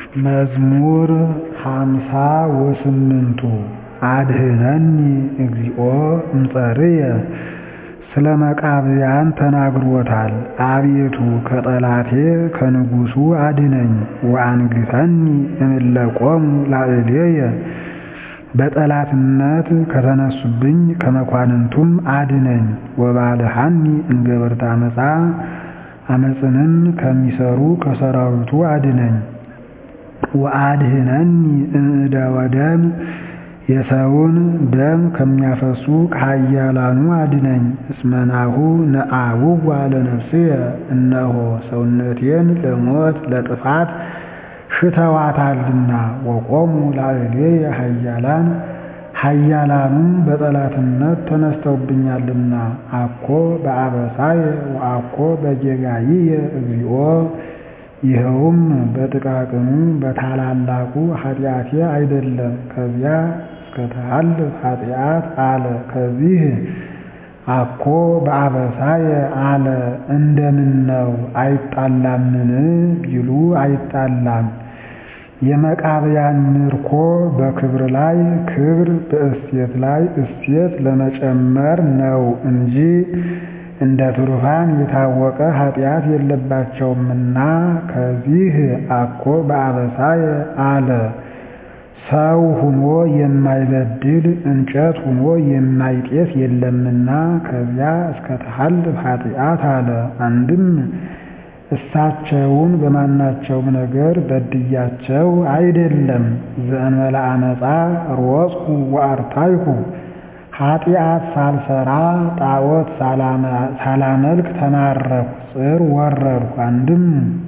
መዝሙር ሃምሳ ወስምንቱ አድኅነኒ እግዚኦ እምጸርየ ስለ መቃብያን ተናግሮታል። አቤቱ ከጠላቴ ከንጉሡ አድነኝ። ወአንግሠኒ እምእለ ቆሙ ላዕሌየ በጠላትነት ከተነሱብኝ ከመኳንንቱም አድነኝ። ወባልሐኒ እምገበርተ ዓመፃ ዓመፅንም ከሚሠሩ ከሠራዊቱ አድነኝ። ወአድኅነኒ እምእደወ ደም የሰውን ደም ከሚያፈሱ ከኃያላኑ አድነኝ። እስመ ናሁ ነአውዋ ለነፍስየ እነሆ ሰውነቴን ለሞት ለጥፋት ሽተዋታልና። ወቆሙ ላዕሌየ ኃያላን ኃያላኑም በጠላትነት ተነስተውብኛልና። አኮ በአበሳየ ወአኮ በጌጋይየ እግዚኦ ይኸውም በጥቃቅኑ በታላላቁ ኃጢአቴ አይደለም። ከዚያ እስከ ተሃልፍ ኃጢአት አለ። ከዚህ አኮ በአበሳየ አለ እንደምነው አይጣላምን ቢሉ አይጣላም። የመቃብያን ምርኮ በክብር ላይ ክብር በእሴት ላይ እሴት ለመጨመር ነው እንጂ እንደ ትሩፋን የታወቀ ኃጢአት የለባቸውምና። ከዚህ አኮ በአበሳየ አለ ሰው ሁኖ የማይበድል እንጨት ሁኖ የማይጤስ የለምና። ከዚያ እስከ ተሃልፍ ኃጢአት አለ። አንድም እሳቸውን በማናቸውም ነገር በድያቸው አይደለም። ዘእንበለ አመፃ ሮጽኩ ወአርታይኩ ኃጢአት ሳልሰራ ጣዖት ሳላመልክ ተማረኩ፣ ጽር ወረድኩ። አንድም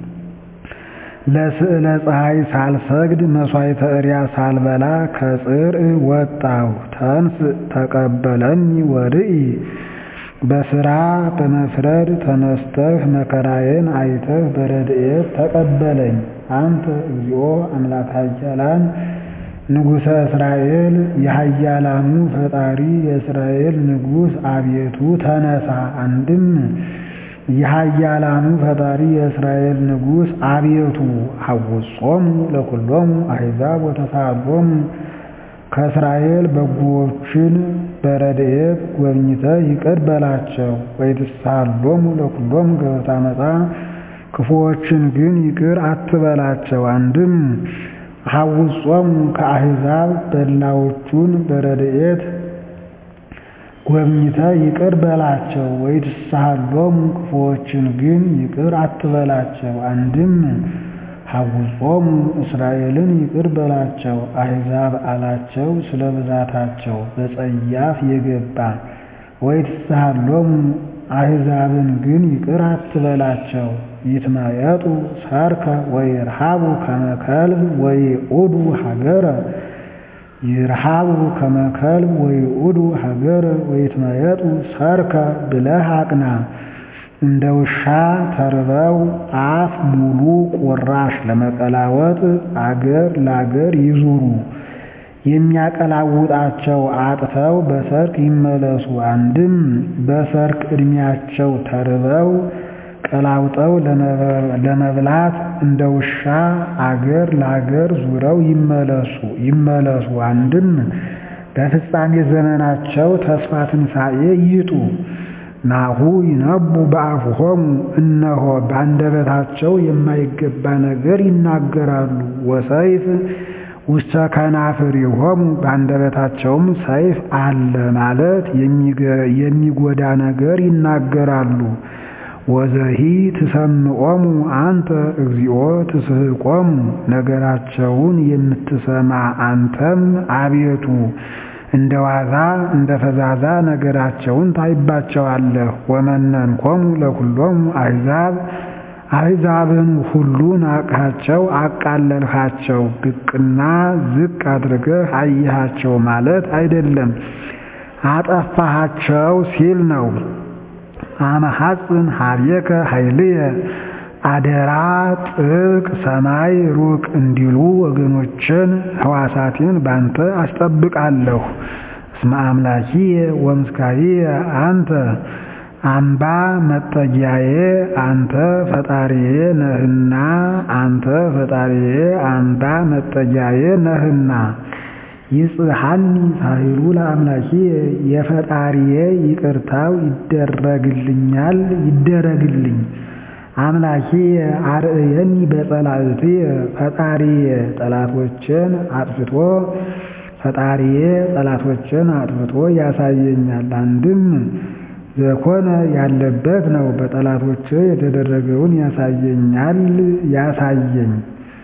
ለስዕለ ፀሐይ ሳልሰግድ መሥዋዕተ እሪያ ሳልበላ ከጽር ወጣሁ። ተንስ ተቀበለኒ ወርኢ በሥራ በመፍረድ ተነስተህ መከራዬን አይተህ በረድኤት ተቀበለኝ። አንተ እግዚኦ አምላከ ኃያላን ንጉሠ እስራኤል የኃያላኑ ፈጣሪ የእስራኤል ንጉሥ አቤቱ ተነሳ። አንድም የኃያላኑ ፈጣሪ የእስራኤል ንጉሥ አቤቱ ሐውጾሙ ለኵሎሙ አሕዛብ ወተሳሎሙ ከእስራኤል በጎዎችን በረድኤት ጎብኝተህ ይቅር በላቸው። ወይትሳሎሙ ለኵሎሙ ገበርተ ዓመፃ ክፉዎችን ግን ይቅር አትበላቸው። አንድም ሐውጾሙ ከአሕዛብ በላዎቹን በረድኤት ጎብኝተህ ይቅር በላቸው። ወይትሳሎሙ ክፉዎችን ግን ይቅር አትበላቸው። አንድም ሐውጾሙ እስራኤልን ይቅር በላቸው። አሕዛብ አላቸው ስለ ብዛታቸው በጸያፍ የገባ ወይትሳሎሙ አሕዛብን ግን ይቅር አትበላቸው። ይትመየጡ ሰርከ ወይርሃቡ ከመ ከልብ ወይዑዱ ሀገረ ይርሃቡ ከመ ከልብ ወይዑዱ ሀገረ ወይትመየጡ ሰርከ ብለህ አቅና። እንደ ውሻ ተርበው አፍ ሙሉ ቁራሽ ለመቀላወጥ አገር ለአገር ይዙሩ። የሚያቀላውጣቸው አጥተው በሰርክ ይመለሱ። አንድም በሰርክ ዕድሜያቸው ተርበው ቀላውጠው ለመብላት እንደ ውሻ አገር ለአገር ዙረው ይመለሱ ይመለሱ። አንድም በፍጻሜ ዘመናቸው ተስፋ ትንሣኤ ይጡ። ናሁ ይነቡ በአፍሆሙ እነሆ በአንደበታቸው የማይገባ ነገር ይናገራሉ። ወሰይፍ ውስተ ከናፍሪሆሙ በአንደበታቸውም ሰይፍ አለ ማለት የሚጎዳ ነገር ይናገራሉ። ወዘሂ ትሰምዖሙ አንተ እግዚኦ ትስሕቆሙ ነገራቸውን የምትሰማ አንተም አቤቱ እንደ ዋዛ እንደ ፈዛዛ ነገራቸውን ታይባቸዋለህ። ወመነንኮሙ ለኵሎሙ አሕዛብ አሕዛብን ሁሉ ናቅሃቸው፣ አቃለልሃቸው። ብቅና ዝቅ አድርገህ አየሃቸው ማለት አይደለም፣ አጠፋሃቸው ሲል ነው። አመሐፅን ሀቤከ ኃይልየ አደራ ጥብቅ ሰማይ ሩቅ እንዲሉ ወገኖችን ሕዋሳቴን ባንተ አስጠብቃለሁ። እስመ አምላኪየ ወምስካዬ አንተ አምባ መጠጊያዬ አንተ ፈጣሪዬ ነህና አንተ ፈጣሪዬ አምባ መጠጊያዬ ነህና ይጽሐኒ ሳሂሉ ለአምላኪየ የፈጣሪዬ ይቅርታው ይደረግልኛል ይደረግልኝ አምላኪየ አርእየኒ በጸላእትየ ፈጣሪዬ ጠላቶችን አጥፍቶ ፈጣሪዬ ጠላቶችን አጥፍቶ ያሳየኛል። አንድም ዘኮነ ያለበት ነው። በጠላቶች የተደረገውን ያሳየኛል ያሳየኝ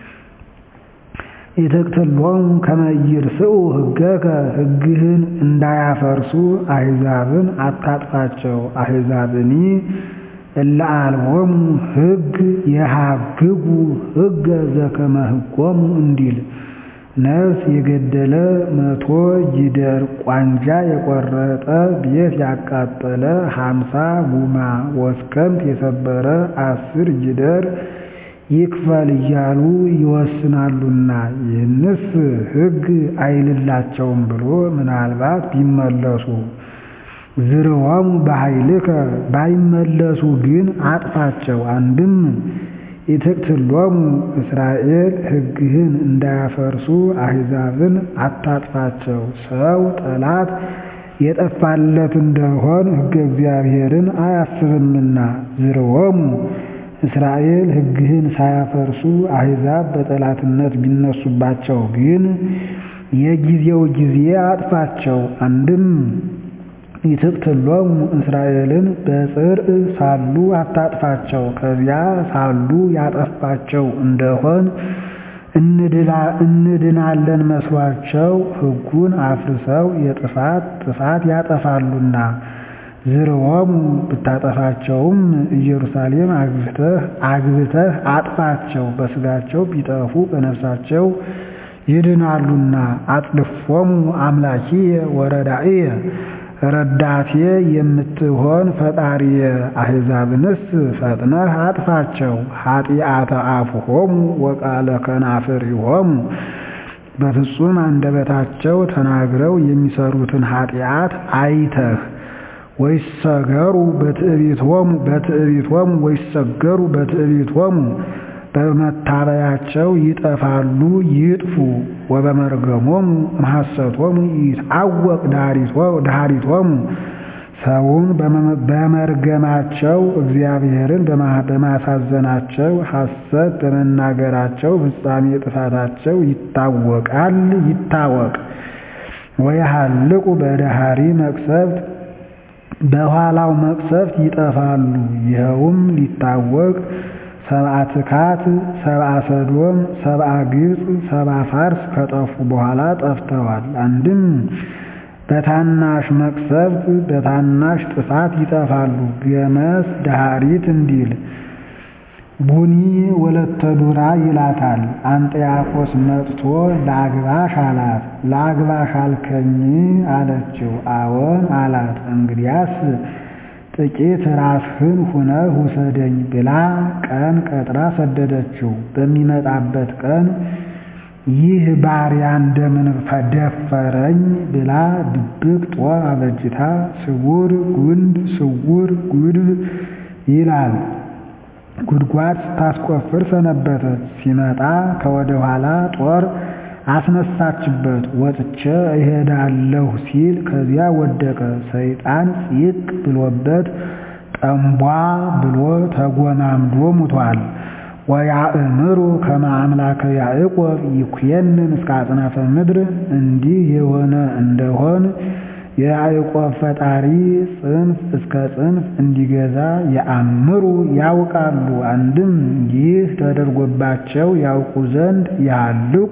ኢትቅትሎሙ ከመ ይርስዑ ሕገከ ሕግህን እንዳያፈርሱ አሕዛብን አታጥፋቸው። አሕዛብኒ እለ አልቦሙ ሕግ የሃግጉ ሕገ ዘከመ ሕጎሙ እንዲል ነፍስ የገደለ መቶ ጊደር ቋንጃ የቆረጠ ቤት ያቃጠለ ሀምሳ ጉማ ወስከምት የሰበረ አስር ጊደር ይክፈል እያሉ ይወስናሉና ይህንስ ሕግ አይልላቸውም ብሎ ምናልባት ቢመለሱ ዝርወሙ በኃይልከ ባይመለሱ ግን አጥፋቸው። አንድም ኢትቅትሎሙ እስራኤል ሕግህን እንዳያፈርሱ አሕዛብን አታጥፋቸው። ሰው ጠላት የጠፋለት እንደሆን ሕገ እግዚአብሔርን አያስብምና ዝርወሙ እስራኤል ሕግህን ሳያፈርሱ አሕዛብ በጠላትነት ቢነሱባቸው ግን የጊዜው ጊዜ አጥፋቸው። አንድም ይትቅትሎሙ እስራኤልን በጽርዕ ሳሉ አታጥፋቸው። ከዚያ ሳሉ ያጠፋቸው እንደሆን እንድናለን መስሏቸው ሕጉን አፍርሰው የጥፋት ጥፋት ያጠፋሉና ዝርወሙ ብታጠፋቸውም ኢየሩሳሌም አግብተህ አግብተህ አጥፋቸው። በሥጋቸው ቢጠፉ በነፍሳቸው ይድናሉና አጥልፎሙ አምላኪየ ወረዳእየ ረዳቴ የምትሆን ፈጣሪየ አሕዛብንስ ፈጥነህ አጥፋቸው። ኃጢአተ አፍሆሙ ወቃለ ከናፍሪሆሙ በፍጹም አንደበታቸው ተናግረው የሚሰሩትን ኃጢአት አይተህ ወይሰገሩ በትዕቢቶሙ በትዕቢቶሙ ወይሰገሩ በትዕቢቶሙ በመታበያቸው ይጠፋሉ ይጥፉ። ወበመርገሞሙ እምሐሰቶሙ ይታወቅ ዳሪቶሙ ሰውን በመርገማቸው እግዚአብሔርን በማሳዘናቸው ሐሰት በመናገራቸው ፍጻሜ ጥፋታቸው ይታወቃል ይታወቅ። ወየሃልቁ በደሃሪ መቅሰፍት በኋላው መቅሰፍት ይጠፋሉ። ይኸውም ሊታወቅ ሰብአ ትካት፣ ሰብአ ሰዶም፣ ሰብአ ግብፅ፣ ሰብአ ፋርስ ከጠፉ በኋላ ጠፍተዋል። አንድም በታናሽ መቅሰፍት በታናሽ ጥፋት ይጠፋሉ። ገመስ ዳሃሪት እንዲል ቡኒ ወለተ ዱራ ይላታል። አንጥያኮስ መጥቶ ለአግባሽ አላት። ለአግባሽ አልከኝ አለችው። አዎን አላት። እንግዲያስ ጥቂት ራስህን ሁነህ ውሰደኝ ብላ ቀን ቀጥራ ሰደደችው። በሚመጣበት ቀን ይህ ባሪያ እንደምን ደፈረኝ ብላ ድብቅ ጦር አበጅታ ስውር ጉንድ ስውር ጉድብ ይላል ጉድጓድ ስታስቆፍር ሰነበተች። ሲመጣ ከወደ ኋላ ጦር አስነሳችበት። ወጥቼ እሄዳለሁ ሲል ከዚያ ወደቀ። ሰይጣን ፂቅ ብሎበት ጠንቧ ብሎ ተጎማምዶ ሙቷል። ወያእምሩ ከመ አምላከ ያዕቆብ ይኩየንን እስከ አጽናፈ ምድር እንዲህ የሆነ እንደሆን የያዕቆብ ፈጣሪ ጽንፍ እስከ ጽንፍ እንዲገዛ የአምሩ ያውቃሉ። አንድም ይህ ተደርጎባቸው ያውቁ ዘንድ ያልቁ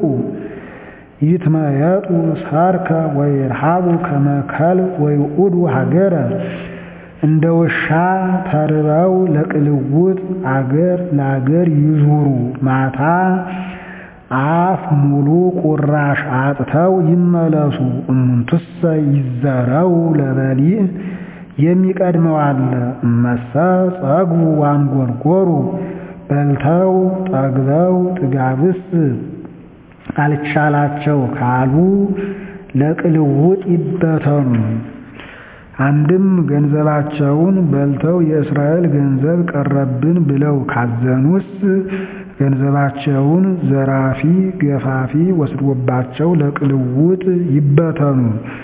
ይትመየጡ ሳርከ ወይርሃቡ ከመ ከልብ ወይዑዱ ሀገረ እንደ ውሻ ተርበው ለቅልውጥ አገር ለአገር ይዙሩ። ማታ አፍ ሙሉ ቁራሽ አጥተው ይመለሱ። እሙንቱሰ ይዘረው ለበሊዕ የሚቀድመው አለ። እመሰ ጸግቡ ዋንጎርጎሩ በልተው ጠግበው ጥጋብስ አልቻላቸው ካሉ ለቅልውጥ ይበተኑ። አንድም ገንዘባቸውን በልተው የእስራኤል ገንዘብ ቀረብን ብለው ካዘኑስ ገንዘባቸውን ዘራፊ ገፋፊ ወስዶባቸው ለቅልውጥ ይበተኑ።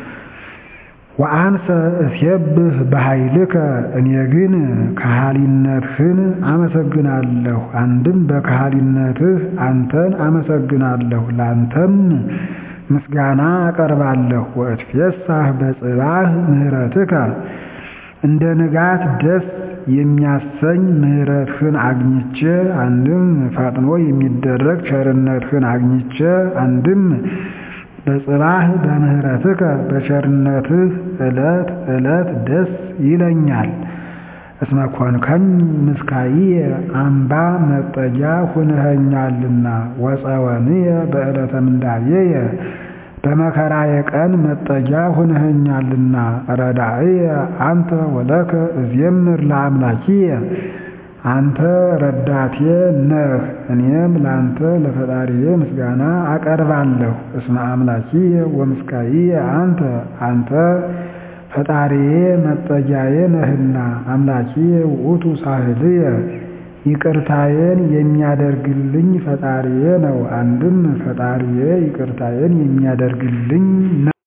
ወአንሰ እሴብህ በኃይልከ እኔ ግን ከሃሊነትህን አመሰግናለሁ። አንድም በከሃሊነትህ አንተን አመሰግናለሁ፣ ላንተም ምስጋና አቀርባለሁ። ወእትፌሳህ በጽባህ ምህረትከ እንደ ንጋት ደስ የሚያሰኝ ምህረትህን አግኝቼ አንድም ፈጥኖ የሚደረግ ቸርነትህን አግኝቼ አንድም በጽባህ በምህረትከ በቸርነትህ ዕለት ዕለት ደስ ይለኛል። እስመ ኮንከኝ ምስካይየ አምባ መጠጊያ ሁነኸኛልና ወፀወንየ በዕለተ ምንዳቤየ በመከራዬ ቀን መጠጊያ ሁነኸኛልና ረዳእየ አንተ ወለከ እዜምር ለአምላኪየ አንተ ረዳቴ ነህ፣ እኔም ለአንተ ለፈጣሪዬ ምስጋና አቀርባለሁ። እስመ አምላኪየ ወምስካይየ አንተ አንተ ፈጣሪዬ መጠጊያዬ ነህና አምላኪየ ውእቱ ሳህልየ ይቅርታዬን የሚያደርግልኝ ፈጣሪዬ ነው። አንድም ፈጣሪዬ ይቅርታዬን የሚያደርግልኝ ነው።